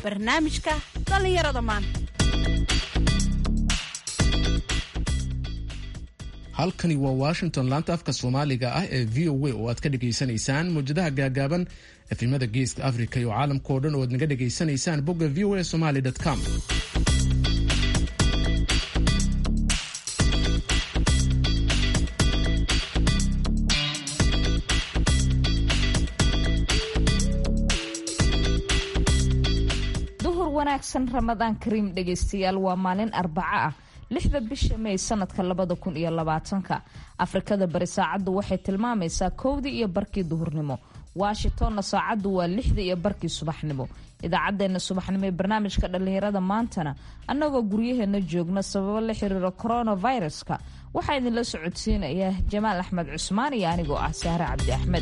barnaamijka dhallinyarada maanta halkani waa washington laanta afka soomaaliga ah ee v o a oo aad ka dhegaysanaysaan mawjadaha gaagaaban efimada geeska africa iyo caalamkao dhan oo aad naga dhegaysanaysaan bogga v o a somaly com duhur wanaagsan ramadaan kariim dhegaystayaal waa maalin arbaco ah lixda bisha may sanadka labada kun iyo labaatanka afrikada bari saacaddu waxay tilmaamaysaa kowdii iyo barkii duhurnimo washingtonna saacaddu waa lixda iyo barkii subaxnimo idaacadeena subaxnimo ee barnaamijka dhallinyarada maantana annagoo guryaheena joogna sababo la xiriira coronaviruska waxaa idinla socodsiinaya jamaal axmed cusmaan iyo anigoo ah sahre cabdi axmed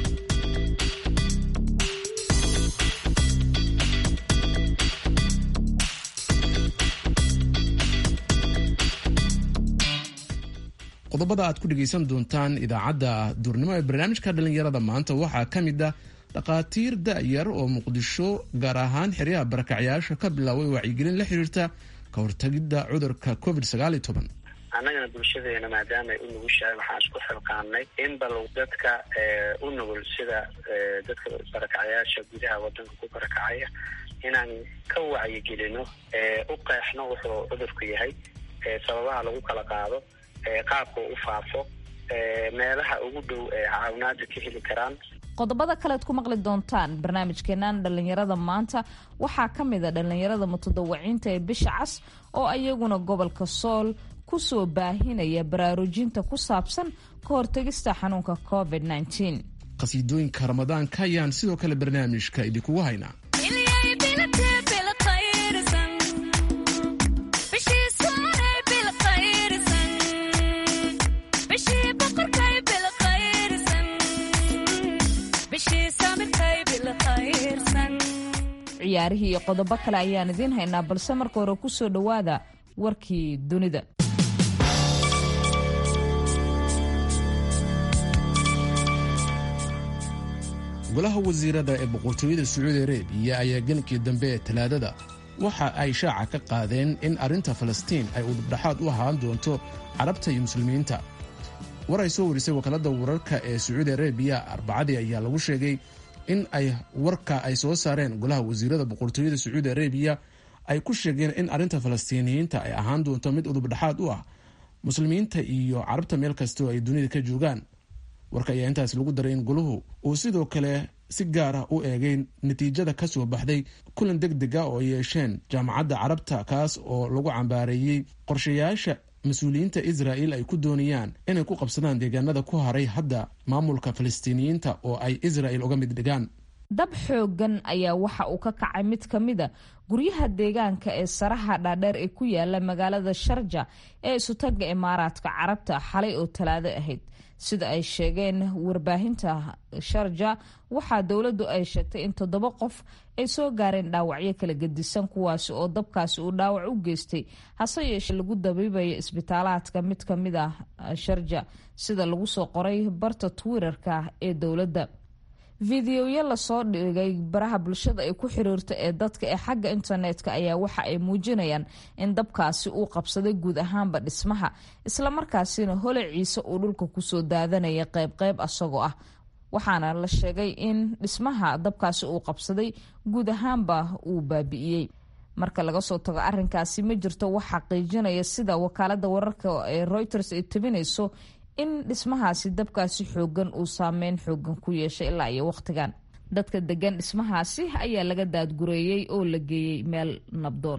qodobada aad ku dhegaysan doontaan idaacadda duurnimo ee barnaamijka dhallinyarada maanta waxaa ka mid ah dhakhaatiir da-yar oo muqdisho gaar ahaan xeryaha barakacyaasha ka bilaabay wacyigelin la xiriirta ka hortagidda cudurka covid annagana bulshadeena maadaama ay u nugushahay waxaan isku xilqaanay in bal dadka u nugul sida dadka barakacyaasha gudaha wadanka ku barakacaya inaan ka wacyigelino u qeexno wuxuu cudurku yahay sababaha lagu kala qaado qaabka u faafo meelaha ugu dhow ee caawinaada ka heli karaan qodobada kalead ku maqli doontaan barnaamijkeenan dhallinyarada maanta waxaa ka mid a dhallinyarada mutadawaciinta ee bisha cas oo ayaguna gobolka sool kusoo baahinaya baraarujinta ku saabsan ka hortegista xanuunka covid qhasiidooyinka ramadaanka ayaan sidoo kale barnaamijka idinkugu haynaa ciyaarihii iyo qodobo kale ayaan idiin haynaa balse marka hore kusoo dhowaada warkii dunida golaha wasiirada ee boqortooyada sacuudi arabiya ayaa gelinkii dambe ee talaadada waxa ay shaaca ka qaadeen in arrinta falastiin ay udubdhaxaad u ahaan doonto carabta iyo muslimiinta war ay soo warisay wakaaladda wararka ee sacuudi arabiya arbacadii ayaa lagu sheegay in ay warka ay soo saareen golaha wasiirada boqortooyada sacuudi arabiya ay ku sheegeen in arrinta falastiiniyiinta ay ahaan doonto mid udubdhaxaad u ah muslimiinta iyo carabta meel kastoo ay dunida ka joogaan warka ayaa intaas lagu daray in goluhu uu sidoo kale si gaar ah u eegay natiijada ka soo baxday kulan deg deg a oo ay yeesheen jaamacadda carabta kaas oo lagu cambaareeyey qorshayaasha mas-uuliyiinta israa'il ay ku doonayaan inay ku qabsadaan deegaanada ku haray hadda maamulka falastiiniyiinta oo ay israa'il uga mid dhigaan dab xoogan ayaa waxa uu ka kacay mid ka mid a guryaha deegaanka ee saraha dhaadheer ee ku yaala magaalada sharja ee isutaga imaaraadka carabta xalay oo talaado ahayd sida ay sheegeen warbaahinta sharja waxaa dowladdu ay sheegtay in toddoba qof ay soo gaareen dhaawacyo kala gedisan kuwaasi oo dabkaasi uu dhaawac u geystay hase yeeshee lagu dabiibaya isbitaalaadka mid ka mid ah sharja sida lagu soo qoray barta twitter-ka ee dowladda fideoyo lasoo dhigay baraha bulshada ay ku xiriirta ee dadka ee xagga internetka ayaa waxa ay muujinayaan in dabkaasi uu qabsaday guud ahaanba dhismaha islamarkaasina holaciisa uu dhulka kusoo daadanaya qeybqeyb asagoo ah waxaana la sheegay in dhismaha dabkaasi uu qabsaday guud ahaanba uu baabi'iyey marka laga soo tago arinkaasi ma jirto wax xaqiijinaya sida wakaalada wararka ee reuters ay tabinayso in dhismahaasi dabkaasi xoogan uu saameyn xoogan ku yeeshay ilaa iyo wakhtigan dadka degan dhismahaasi ayaa laga daadgureeyey oo la geeyey meel nabdoon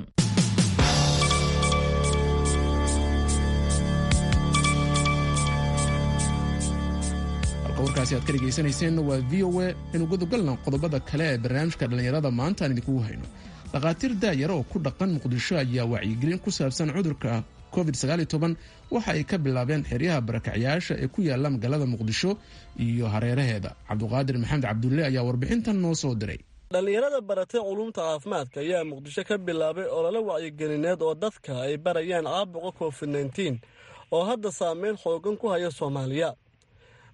halka warkaasi aad ka dhegaysanayseen waa v o a inu gudagalna qodobada kale ee barnaamijka dhallinyarada maanta aan idinkugu hayno dhakhaatiir daayar oo ku dhaqan muqdisho ayaa wacyigelin ku saabsan cudurka covid waxa ay ka bilaabeen xeryaha barakacyaasha ee ku yaala magaalada muqdisho iyo hareeraheeda cabduqaadir maxamed cabdulle ayaa warbixintan noo soo diray dhallinyarada baratay culumta caafimaadka ayaa muqdisho ka bilaabay olole wacyigelineed oo dadka ay barayaan caabuqa covid nteen oo hadda saameyn xoogan ku haya soomaaliya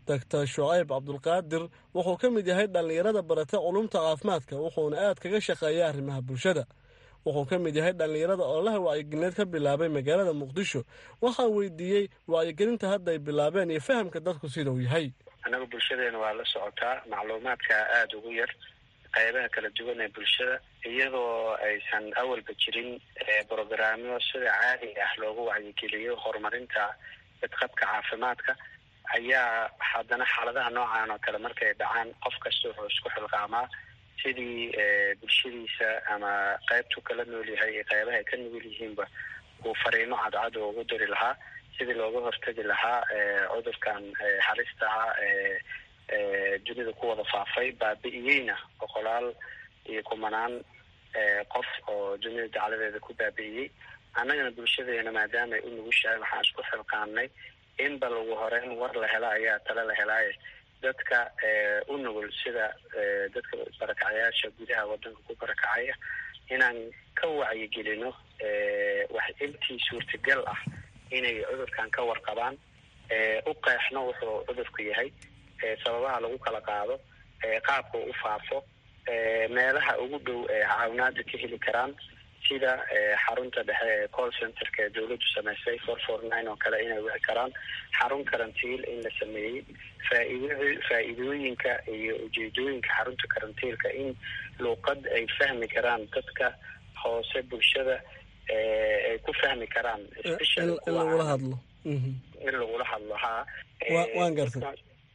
doctor shucayb cabdulqaadir wuxuu ka mid yahay dhallinyarada barata culumta caafimaadka wuxuuna aad kaga shaqeeya arrimaha bulshada wuxuu ka mid yahay dhallinyarada ololaha wacyigelneed ka bilaabay magaalada muqdisho waxaan weydiiyey wacyigelinta hadda ay bilaabeen iyo fahamka dadku sida uu yahay annaga bulshadeena waa la socotaa macluumaadka aada ugu yar qaybaha kala duwan ee bulshada iyadoo aysan awalba jirin brogaraamyo sida caadiga ah loogu wacyigeliyo horumarinta badqabka caafimaadka ayaa haddana xaaladaha noocan oo kale markay dhacaan qof kasta wuxuu isku xilqaamaa sidii bulshadiisa ama qaybtu kala nool yahay iyo qaybaha ay ka nugul yihiinba uu fariimo cadcad oo ugu diri lahaa sidii looga hortegi lahaa cudurkan halista ah ee dunida ku wada faafay baabi'iyeyna boqolaal iyo kumanaan qof oo dunida dacladeeda ku baabi'iyey annagana bulshadeena maadaama ay u nugushahay waxaan isku xilqaanay in bal ugu horeyn war la hela ayaa tale la helaaye dadka u nugul sida dadka barakacyaasha gudaha wadanka ku barakacaya inaan ka wacyigelino wax intii suurtagal ah inay cudurkan ka warqabaan u qeexno wuxuu cudurku yahay sababaha lagu kala qaado qaabka u faafo meelaha ugu dhow ee caawinaada ka heli karaan sida xarunta dhexe ee call centerka ee dawladdu samaysay four four nine oo kale inay wici karaan xarun karantiil in la sameeyey faaid faa-iidooyinka iyo ujeedooyinka xarunta karantiilka in luuqad ay fahmi karaan dadka hoose bulshada ay ku fahmi karaan in lagula hadlo in lagula hadlo ha waan gartay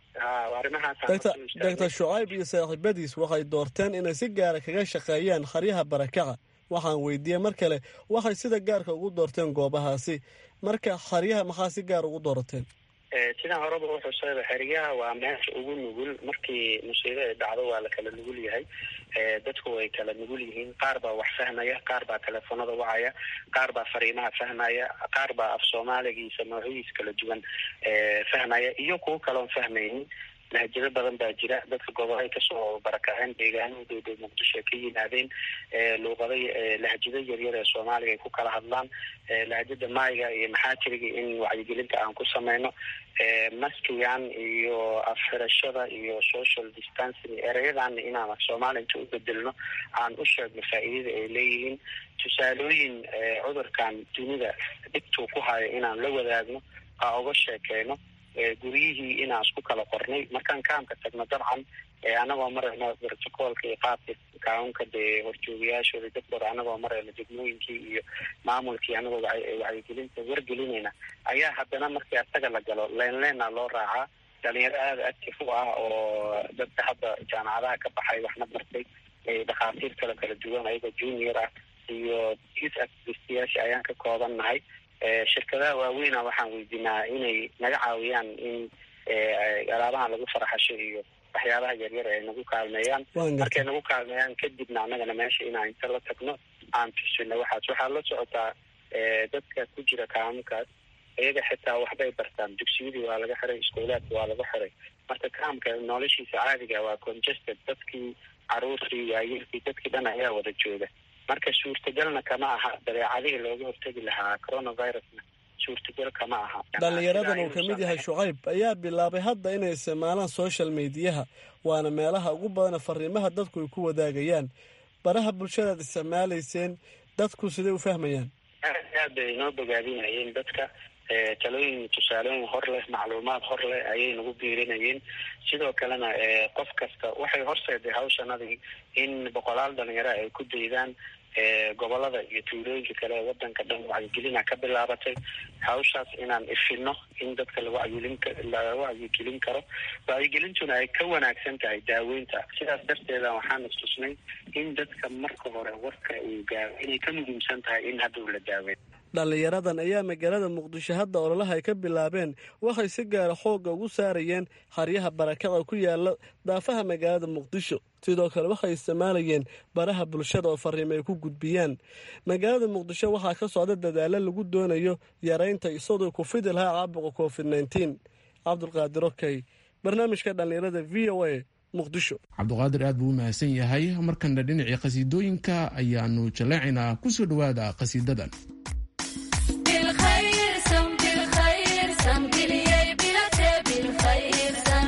doctor shucayb iyo saaxiibadiis waxay doorteen inay si gaara kaga shaqeeyaan haryaha barakaca waxaan weydiiyey mar kale waxay sida gaarka ugu doorteen goobahaasi marka haryaha maxaa si gaar ugu doorateen sidaan horeba uxusayba xeryaha waa meesha ugu nugul markii musiibo ay dhacdo waa la kala nugul yahay dadku way kala nugul yihiin qaar baa wax fahmaya qaar baa telefoonada wacaya qaar baa fariimaha fahmaya qaar baa af soomaaligiisa noocyadiisa kala duwan fahmaya iyo kuwo kaloon fahmaynin lahjado badan baa jira dadka gobolay kasoo barakaceen deegaano dowdhow muqdisho ay ka yimaadeen luuqada lahjado yaryar ee soomaaliga ay ku kala hadlaan lahjada maayiga iyo maxaajiriga in wacyigelinta aan ku sameyno maskigan iyo afxirashada iyo social distancing ereyadan inaan af soomaali inta u bedelno aan u sheegno faa-iidada ay leeyihiin tusaalooyin cudurkan dunida dhibtuu ku hayo inaan la wadaagno aa uga sheekeyno guryihii inaan isku kala qornay markaan kaamka tagno dabcan anagoo marayno brotocoolka iyo qaabka kaunka dee horjoogayaashooda dadkooda anagoo marayno degmooyinkii iyo maamulkii anagoo wacyigelinta wargelinayna ayaa haddana markii asaga la galo leen leena loo raacaa dhalinyaro aada active u ah oo dadka hadda jaamacadaha ka baxay waxna bartay dhakhaatiir kale kala duwan ayagoo junior ah iyo youth activistiyaasha ayaan ka kooban nahay shirkadaha waaweyna waxaan weydiinaa inay naga caawiyaan in alaabahan lagu faraxasho iyo waxyaabaha yaryar ay nagu kaalmeeyaan markay nagu kaalmeeyaan kadibna annagana meesha inaan inta la tagno aan tusino waxaas waxaa la socotaa dadka ku jira kaamkaas iyaga xitaa waxbay bartaan dugsiyadii waa laga xiray iskuulaadka waa laga xiray marka kaamka noloshiisa caadiga waa congested dadkii caruurtii waayilkii dadkii dhan ayaa wada jooga marka suurtagalna kama aha dabeecadihii looga hortegi lahaa coronavirusna suurtagal kama aha dhallinyaradan uu ka mid yahay shucayb ayaa bilaabay hadda inay isticmaalaan social mediyaha waana meelaha ugu badana fariimaha dadku ay ku wadaagayaan baraha bulshadaad isticmaalayseen dadku siday u fahmayaan aad aad bay inoo bogaadinayeen dadka talooyin tusaalooyin hor leh macluumaad hor leh ayay nagu biirinayeen sidoo kalena qof kasta waxay horseeday hawshanadii in boqolaal dhalinyaro ay ku daydaan gobolada iyo tuulooyinka kale ee wadanka dhan wacyigelina ka bilaabatay hawshaas inaan ifino in dadka lawacyigelin laga wacyigelin karo wacyigelintuna ay ka wanaagsan tahay daaweynta sidaas darteeda waxaan istusnay in dadka marka hore warka uu gaaro inay ka muhiimsan tahay in hadda la daaweyn dhallinyaradan ayaa magaalada muqdisho hadda ololaha ay ka bilaabeen waxay si gaara xoogga ugu saarayeen haryaha barakada ku yaala daafaha magaalada muqdisho sidoo kale waxay isticmaalayeen baraha bulshada oo fariimo ay ku gudbiyaan magaalada muqdisho waxaa ka socda dadaalo lagu doonayo yaraynta isagoo ku fidi lahaa caabuqa covid nneteen cabdulqaadir okey barnaamijka dhallinyarada v o a muqdisho cabduqaadir aad buu u mahadsan yahay markana dhinacii khasiidooyinka ayaanu jaleecaynaa kusoo dhowaada khasiidadan بالخير سم بالخير سم قليي بلته بالخير سم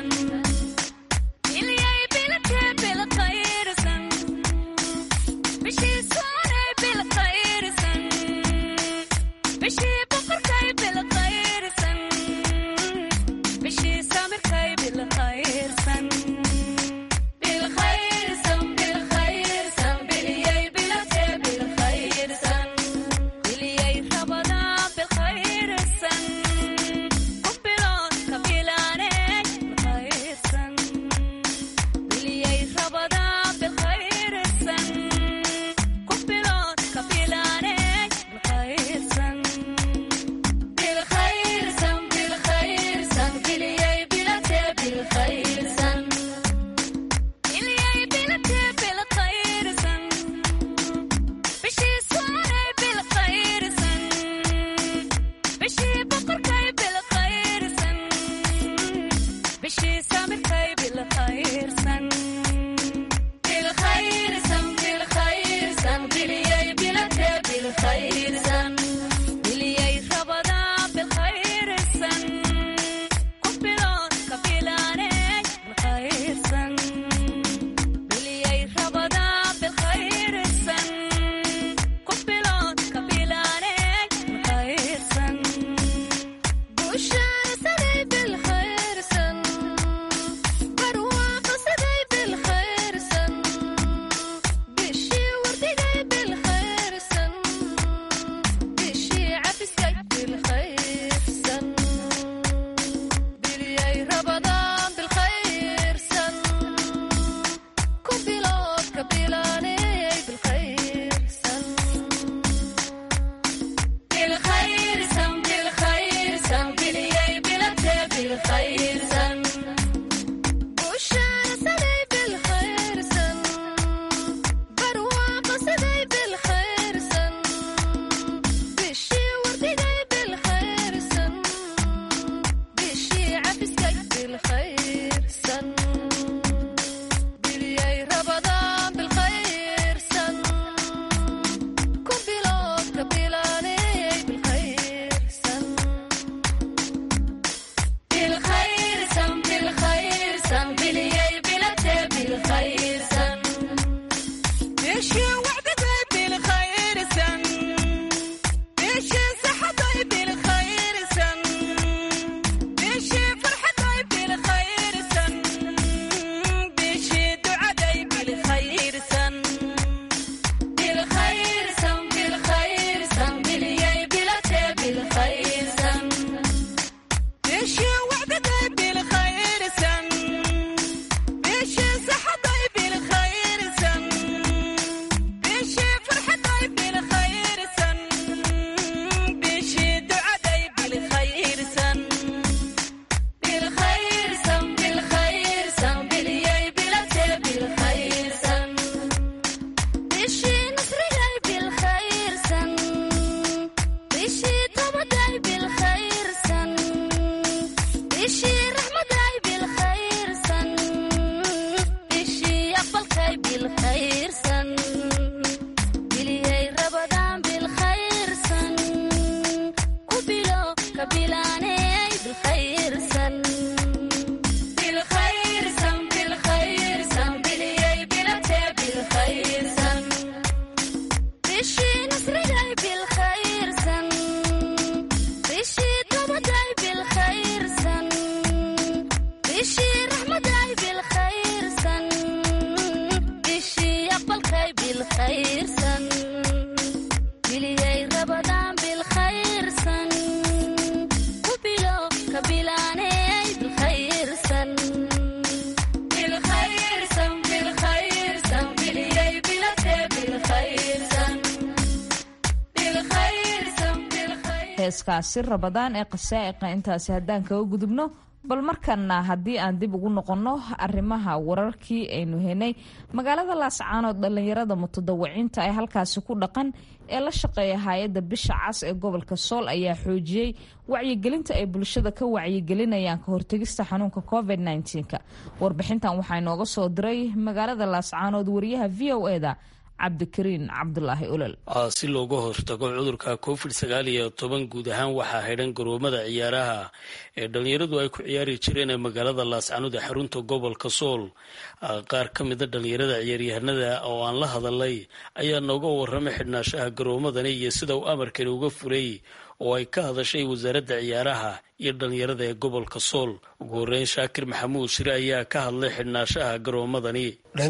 heeskaasi rabadaan ee qasaa'iqa intaasi haddaan kaga gudubno bal markana haddii aan dib ugu noqonno arrimaha wararkii aynu henay magaalada laascaanood dhallinyarada mutadawiciinta ee halkaasi ku dhaqan ee la shaqeeya hay-adda bisha cas ee gobolka sool ayaa xoojiyey wacyigelinta ay bulshada ka wacyigelinayaan ka hortegista xanuunka covid -19ka warbixintan waxaa inooga soo diray magaalada laascaanood wariyaha v o eda cabdikariin cabdulaahi olol si looga hortago cudurka covid sagaal iyo toban guud ahaan waxaa xidhan garoomada ciyaaraha ee dhalinyaradu ay ku ciyaari jireen ee magaalada laascaanood ee xarunta gobolka sool qaar ka mida dhalinyarada ciyaaryahanada oo aan la hadalay ayaa nooga waramay xidhnaashaha garoomadani iyo sida uu amarkani uga furay oo ay ka hadashay wasaaradda ciyaaraha iyo dhalinyarada ee gobolka sool ugu horeyn shaakir maxamuud shire ayaa ka hadlay xidhnaashaha garoomadani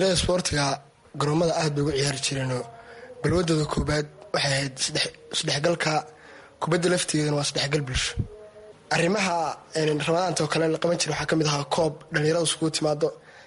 garoomada aad bay ugu ciyaari jireenoo balwadooda koobaad waxay ahayd isdhexgalka kubadda laftigeedana waa isdhexgal bulsho arrimaha ramadaanta oo kale la qaban jiray waxaa ka mid ahaa koob dhallinyarada iskugu timaado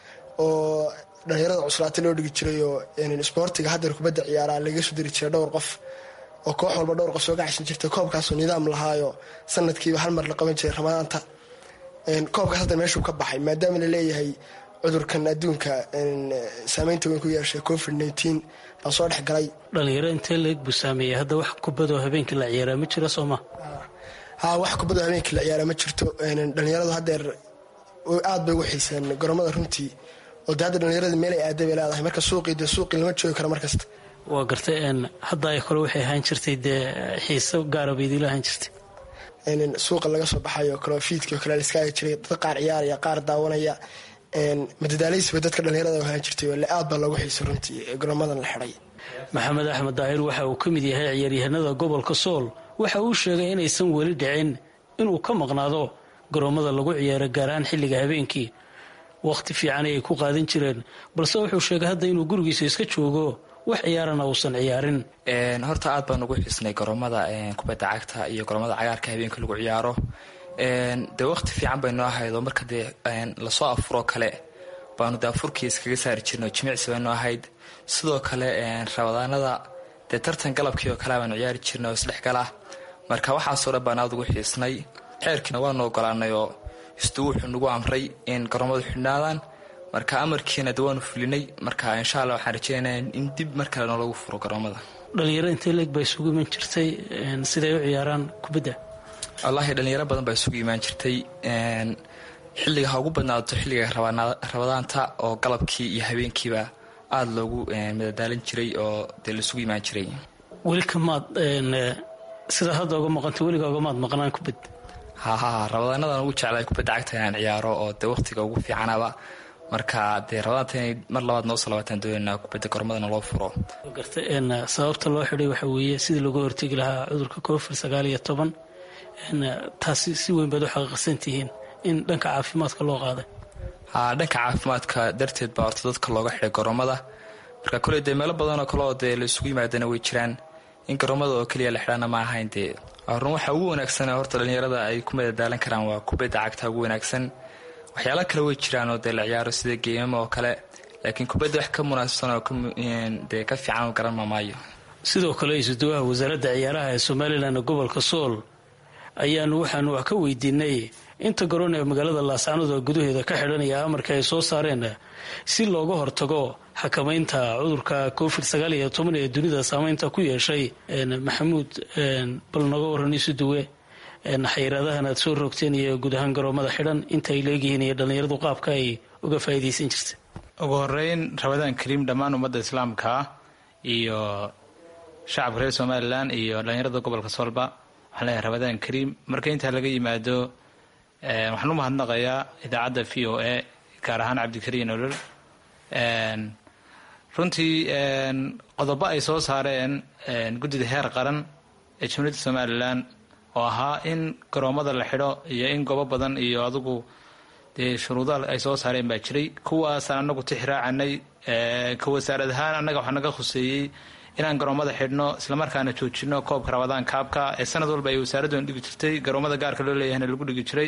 oo dhallinyarada cuslaata loo dhigi jiray oo isboortiga haddeer kubadda ciyaaraa laga soo diri jiray dhowr qof oo koox walba dhowr qof soo gacaysan jirtay koobkaasoo nidaam lahaayo sanadkiiba hal mar la qaban jiray ramadaanta koobkaas hadda meeshuu ka baxay maadaama la leeyahay cudurkan adduunka saameynta weyn ku yeeshay covid nteen baan soo dhex galay dhalinyaro intee leeg buu saameeyey hadda wax kubadoo habeenkii la ciyaaraa ma jira sooma ha wax kubadoo habeenkii la ciyaaraa ma jirto dhalinyaradu haddeer aad bay ugu xiiseen garoomada runtii oo de hadda dhalinyarada meel ay aada bay leedahay marka suuqii dee suuqii lama joogi karo markasta waa gartay hadda ay kale waxay ahaan jirtay dee xiiso gaara bay idiila ahaan jirtay suuqa laga soo baxayo kaleo fiidkii oo kale la iska agi jiray dad qaar ciyaaraya qaar daawanaya madadaaleysiba dadka dhalinyarada ahaan jirtay aad baa loogu xiisay runtii garoomadan la xidhay maxamed axmed daahir waxa uu ka mid yahay ciyaaryahanada gobolka sool waxa uu sheegay inaysan weli dhicin inuu ka maqnaado garoomada lagu ciyaaro gaar ahaan xilliga habeenkii wakhti fiican ay ku qaadan jireen balse wuxuu sheegay hadda inuu gurigiisa iska joogo wax ciyaarana uusan ciyaarin horta aad baan ugu xiisnay garoomada kubadda cagta iyo garoomada cagaarka habeenka lagu ciyaaro dee waqti fiican baynoo ahayd oo marka dee lasoo afuroo kale baanu dee afurkii iskaga saari jirnay oo jimicsi baynoo ahayd sidoo kale rabadaanada dee tartan galabkii oo kale baanu ciyaari jirnay oo isdhexgala marka waxaasoo dhan baan aad ugu xiisnay xeerkiina waanu ogolaanay oo istuu wuxuu nagu amray in garoomadu xidhnaadaan marka amarkiina de waanu fulinay marka insha alla waxaan rajeynaya in dib mar kale noolagu furo garoomada dhalinyaro intee leeg baa isugu iman jirtay siday u ciyaaraan kubadda wallaahi dhalinyaro badan baa isugu imaan jirtay xilliga ha ugu badnaato xilliga rabadaanta oo galabkii iyo habeenkiiba aada loogu madadaalin jiray oo dee laisugu imaan jiray weli kamaad sida hadda uga maqanta weliga ogamaad maqnaan kubad haha rabadaanadan ugu jeclay kubadda cagta inaan ciyaaro oo dee waqtiga ugu fiicanaba marka dee rabadaanta inay mar labaad noo salaabataan doonayna kubadda gormadana loo furo garta sababta loo xidhay waxaa weeye sidii looga hortegi lahaa cudurka covid sagaal iyo toban taasi si weyn baad u xaqiiqsan tihiin in dhanka caafimaadka loo qaaday ha dhanka caafimaadka darteed baa horta dadka looga xidhay garoomada marka koley dee meelo badanoo kaleoo dee la isugu yimaadana way jiraan in garoomada oo keliya la xidhana ma ahayn dee run waxa ugu wanaagsan horta dhalinyarada ay ku madadaalan karaan waa kubadda cagta ugu wanaagsan waxyaala kale way jiraan oo dee la ciyaaro sida geemama oo kale laakiin kubadda wax ka munaasabsan oo dee ka fiican garan mamaayo sidoo kale isuduwaha wasaaradda ciyaaraha ee somalilan ee gobolka sool ayaanu waxaanu wax ka weydiinay inta garoon ee magaalada laascaanood oo gudaheeda ka xidhanaya amarka ay soo saareen si looga hortago xakamaynta cudurka covid sagaal iyo toban ee dunida saameynta ku yeeshay maxamuud bal noga waran isu duwe xayiraadahan aad soo rogteen iyo guud ahaan garoomada xidhan inta ay leegyihiin iyo dhallinyaradu qaabka ay uga faa'iidaysan jirta ugu horeyn rabadaan kariim dhammaan ummadda islaamka iyo shacabka reer somalilan iyo dhallinyarada gobolka soolba waxaan leeyahay rabadaan kariim marka intaa laga yimaado waxaan u mahadnaqayaa idaacadda v o a gaar ahaan cabdikariin olol runtii qodobo ay soo saareen guddida heer qaran ee jumhuuriyadda somalilan oo ahaa in garoomada la xidho iyo in goobo badan iyo adigu dee shuruuda ay soo saareen baa jiray kuwaasaan anagu tixraacanay ka wasaarad ahaan annaga waxaa naga khuseeyey inaan garoomada xidhno islamarkaana joojino koobka rabadaan kaabka ee sanad walba ay wasaaraddan dhigi jirtay garoomada gaarka loo leeyahayna lagu dhigi jiray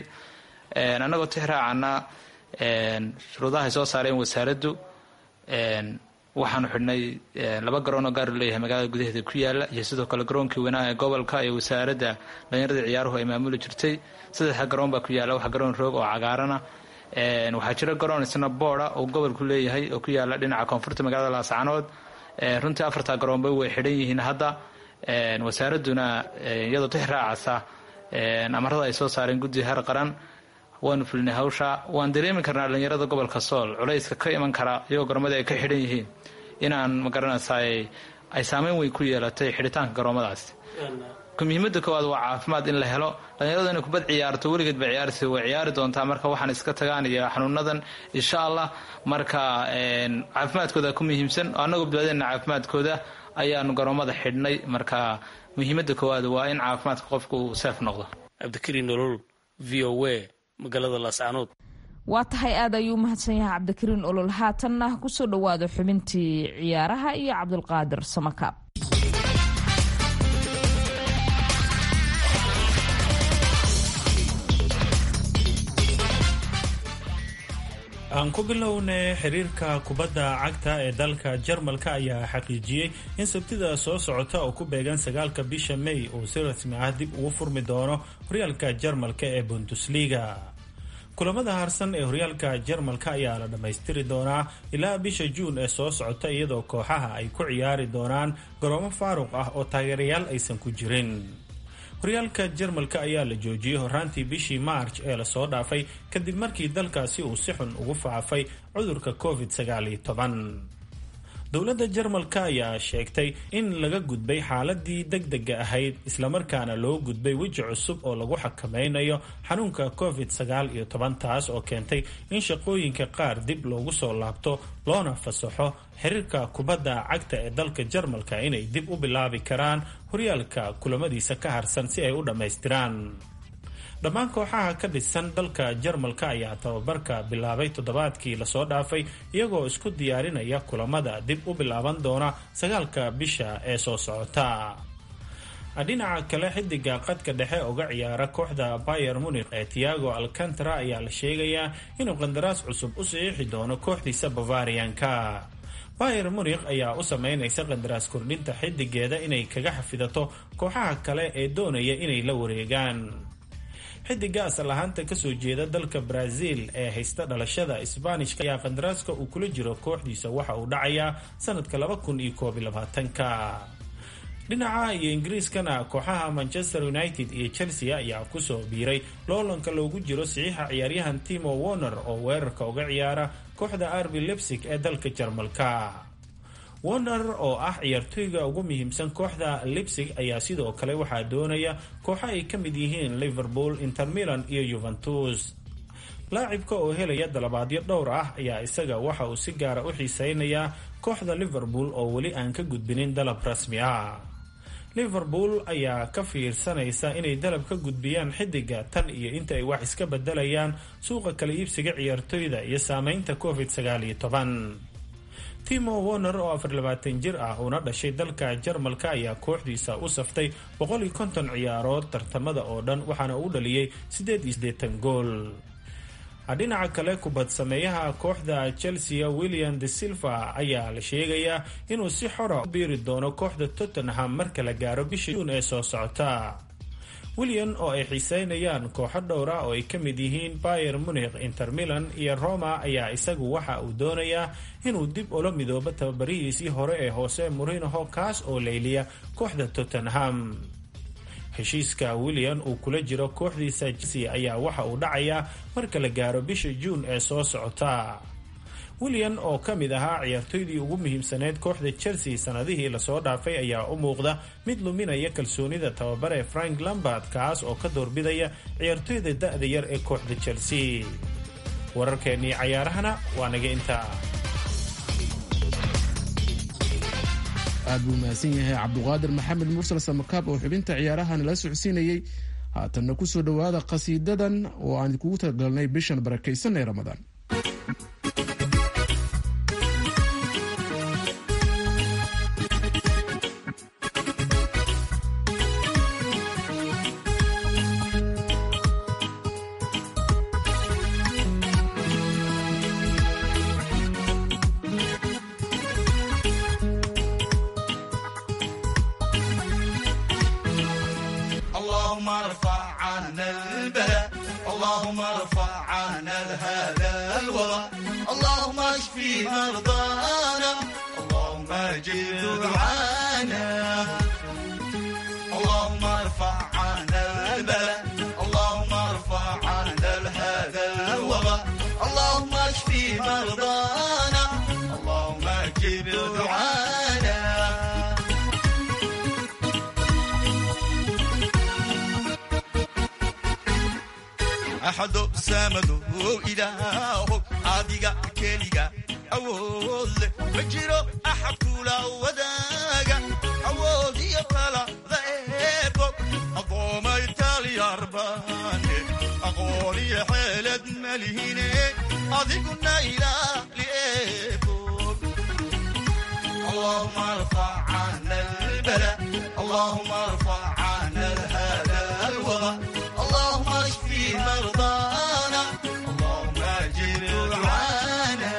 annagoo tixraacana shuruudaha ay soo saareen wasaaraddu waxaanu xidhnay laba garoon oo gaar leeyahay magaalada gudaheeda ku yaala iyo sidoo kale garoonkii weynaa ee gobolka ee wasaaradda dhalinyarada ciyaaruhu ay maamuli jirtay saddexa garoon baa ku yaala wax garoon roog oo cagaarana waxaa jira garoon isna booda oo gobolku leeyahay oo ku yaala dhinaca koonfurta magaalada laascanood runtii afartaa garoonba way xidhan yihiin hadda wasaaraduna iyadoo tix raacasa amarada ay soo saareen guddiga heer qaran waanu fulinay hawsha waan dareemi karnaa dhalinyarada gobolka sool culayska ka iman kara iyagoo garoommadii ay ka xidhan yihiin inaan magaranaysa ay saameyn weyn ku yeelatay xidhitaanka garoomadaasi muhiimada koowaad waa caafimaad in la helo dhalinyaradu inay kubad ciyaarto weligeed ba ciyaarsi way ciyaari doontaa marka waxaan iska tagaan iyo xanuunadan insha allah marka caafimaadkooda ku muhiimsan annagoo badbaadina caafimaadkooda ayaanu garoomada xidhnay marka muhiimada koowaad waa in caafimaadka qofku uu seef noqdo cabdikariin nolol v o a magaalada laascanood waa tahay aad ayuu umahadsan yahay cabdikariin olol haatanna kusoo dhowaado xubintii ciyaaraha iyo cabdulqaadir samakaab aan ku bilownay xiriirka kubadda cagta ee dalka jarmalka ayaa xaqiijiyey in sabtida soo socota oo ku beegan sagaalka bisha may uu si rasmi ah dib ugu furmi doono horyaalka jarmalka ee bundusliga kulamada harsan ee horyaalka jarmalka ayaa la dhammaystiri doonaa ilaa bisha juun ee soo socota iyadoo kooxaha ay ku ciyaari doonaan garoomo faaruq ah oo taageerayaal aysan ku jirin horyaalka jarmalka ayaa la joojiyey horaantii bishii maarj ee lasoo dhaafay kadib markii dalkaasi uu si xun ugu faafay cudurka covid sagaaliyo toban dowladda jarmalka ayaa sheegtay in laga gudbay xaaladii deg dega ahayd islamarkaana loo gudbay weji cusub oo lagu xakameynayo xanuunka covid sagaal iyo toban taas oo keentay in shaqooyinka qaar dib loogu soo laabto loona fasaxo xiriirka kubadda cagta ee dalka jarmalka inay dib u bilaabi karaan horyaalka kulamadiisa ka harsan si ay u dhammaystiraan dhammaan kooxaha ka dhisan dalka jarmalka ayaa tababarka bilaabay toddobaadkii lasoo dhaafay iyagoo isku diyaarinaya kulamada dib u bilaaban doona sagaalka bisha ee soo socota dhinaca kale xidiga qadka dhexe uga ciyaara kooxda bayer munikh ee tiago alcantara ayaa la sheegayaa inuu qandaraas cusub u saxiixi doono kooxdiisa bavarianka bayer munikh ayaa u sameynaysa qandaraas kordhinta xidigeeda inay kaga xafidato kooxaha kale ee doonaya inay la wareegaan xidiga asal ahaanta kasoo jeeda dalka brazil ee haysta dhalashada sbaanishka ayaa qandaraaska uu kula jiro kooxdiisa waxa uu dhacayaa sanadka laba kun iyo koob iyo labaatanka dhinaca iyo ingiriiskana kooxaha manchester united iyo chelsea ayaa kusoo biiray loolanka loogu jiro saxiixa ciyaaryahan timo warner oo weerarka uga ciyaara kooxda arbi lebsig ee dalka jarmalka warner oo ah ciyaartooyga ugu muhiimsan kooxda lipsig ayaa sidoo kale waxaa doonaya kooxo ay ka mid yihiin liverpool inter milan iyo yuventus laacibka oo helaya dalabaadyo dhowr ah ayaa isaga waxa uu si gaara u xiiseynayaa kooxda liverpool oo weli aan ka gudbinin dalab rasmi ah liverpool ayaa ka fiirsanaysa inay dalab ka gudbiyaan xidiga tan iyo inta ay wax iska bedelayaan suuqa kala iibsiga ciyaartooyda iyo saameynta covid sagaal iyo toban timo warner oo afar labaatan jir ah uuna dhashay dalka jarmalka ayaa kooxdiisa u saftay boqol iyo konton ciyaarood tartamada oo dhan waxaana uu dhaliyey siddeed iyo siddeetan gool dhinaca kale kubad sameeyaha kooxda chelsea william de silva ayaa la sheegayaa inuu si xora u biiri doono kooxda tottenham marka la gaaro bisha juun ee soo socota william oo ay xiiseynayaan kooxo dhowr ah oo ay ka mid yihiin bayer munikh inter milan iyo roma ayaa isagu waxa uu doonayaa inuu dib ula midoobo tababarihiisii hore ee hoose murinoho kaas oo leyliya kooxda tottenham heshiiska william uu kula jiro kooxdiisa chelsea ayaa waxa uu dhacayaa marka la gaaro bisha juun ee soo socota william oo ka mid ahaa ciyaartooydii ugu muhiimsaneyd kooxda chelsea sanadihii lasoo dhaafay ayaa u muuqda mid luminaya kalsoonida tababare frank lambard kaas oo ka doorbidaya ciyaartooyda da-da yar ee kooxda chelsea wararkeennii cayaarahana waa naga intaa aad buu mahadsan yahay cabduqaadir maxamed mursal samakaab oo xubinta ciyaaraha nala socodsiinayey haatanna ku soo dhowaada qhasiidadan oo aan kugu talagalnay bishan barakaysan ee ramadaan اللهم ارفع عنا هذا الوضع اللهم اشفي مرضانا اللهم اجب دعانا اللهم ارفع عنا البلاء اللهم ارفع عنا هذا الوباء اللهم اشفي مرضانا اللهم اجب دعانا axado saamado ilaaho adiga keliga awood leh ma jiro axad kula wadaaga awood iyo talada eebo addoomay talyarbaane aqoon iyo xeelad malihine adiguna ilaali eebo اللهم ارفع عنا البلاء اللهم ارفع عنا هذا الوضع اللهم اشفي مرضانا اللهم اجب دعانا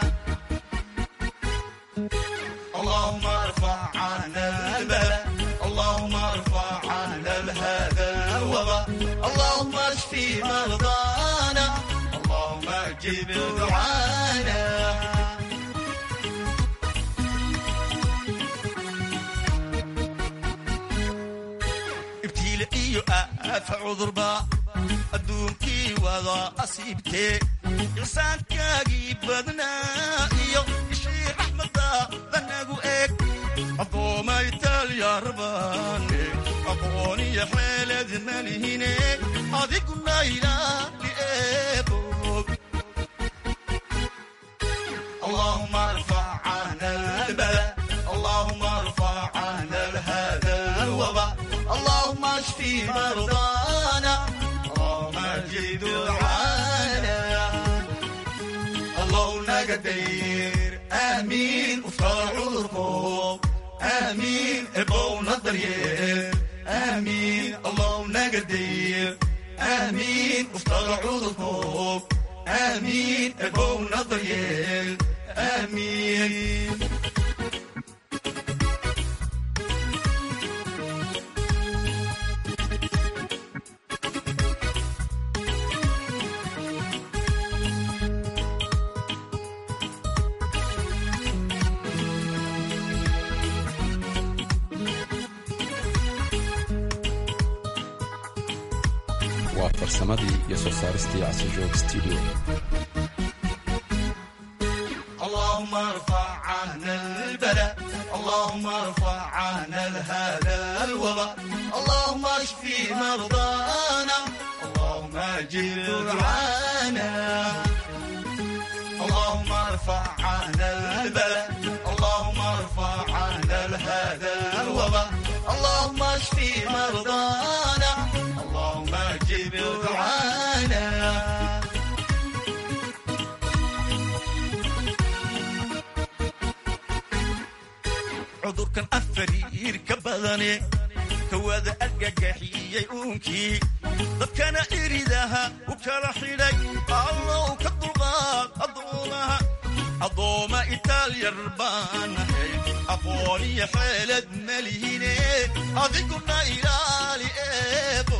اللهم ارفع عنا البلاء اللهم ارفع عنا هذا الوضع اللهم اشفي مرضانا اللهم اجب دعانا ibtiile iyo aafa cudurba adduunkii wada asiibtee insaankaagii badnaa iyo ishii raxmadaada nagu eg addoomay talyarbaane aqooniyo xeelad malihine adiguna ilaali eebog اللهم ارفع عنا البلاء اللهم ارفع عنا هذا الوباء اللهم اشفي مرضانا اللهم اجد دعانا اللهم نقدير امين وفقر عذركم امين ابونا الضرير امين اللهم نقدير امين وفقر عذركم امين ابونا الضرير امين waa farsamadii iyo soo saaristii casijoog studio اللهم ارفع عنا البلاء اللهم ارفع عنا هذا الوباء اللهم اشفي مرضانا اللهم اجب دعانا اللهم ارفع عنا البلاء اللهم ارفع عنا هذا الوباء اللهم اشفي مرضانا اللهم اجب دعانا cudurkan afariirka badane kawada argagaxiyey uunkii dadkana iridaha u kala xidhay allow ka dulqaad addoomaha addooma itaalyar baanahay aqooniyo xeelad malihine adiguna ilaali eebo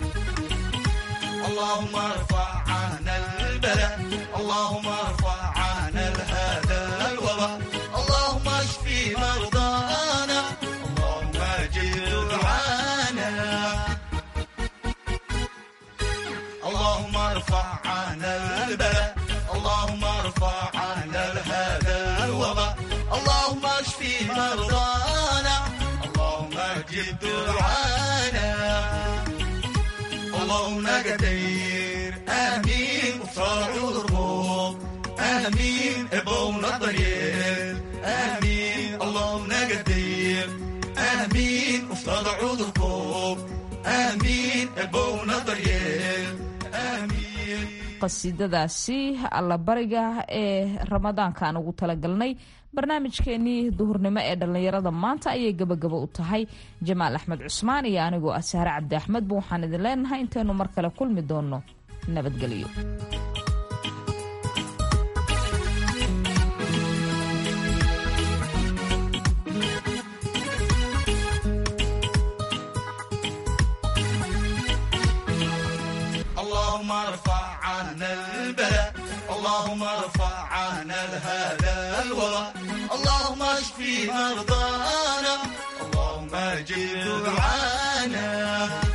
اللهم ارفع عنا البلاء اللهم ارفع عنا هذا الوباء اللهم اشفي مرضانا اللهم اجب دعانا اللهم ارفع عنا البلاء اللهم ارفع عنا هذا الوباء اللهم اشفي مرضانا اللهم اجب دعانا اللهم قدير امين وصار عذرهم امين ابونا الضرير امين اللهم قدير امين وصار عذركم امين ابونا الضرير امين qasiidadaasi allabariga ee ramadaankaan ugu talagalnay barnaamijkeenii duhurnimo ee dhallinyarada maanta ayay gabagaba u tahay jamaal axmed cusmaan iyo anigoo ah sahre cabdi axmedba waxaan idin leenahay intaynu mar kale kulmi doonno nabadgelyo اللهم ارفع عنا البلاء اللهم ارفع عنا هذا الوباء اللهم اشفي مرضانا اللهم اجب دعانا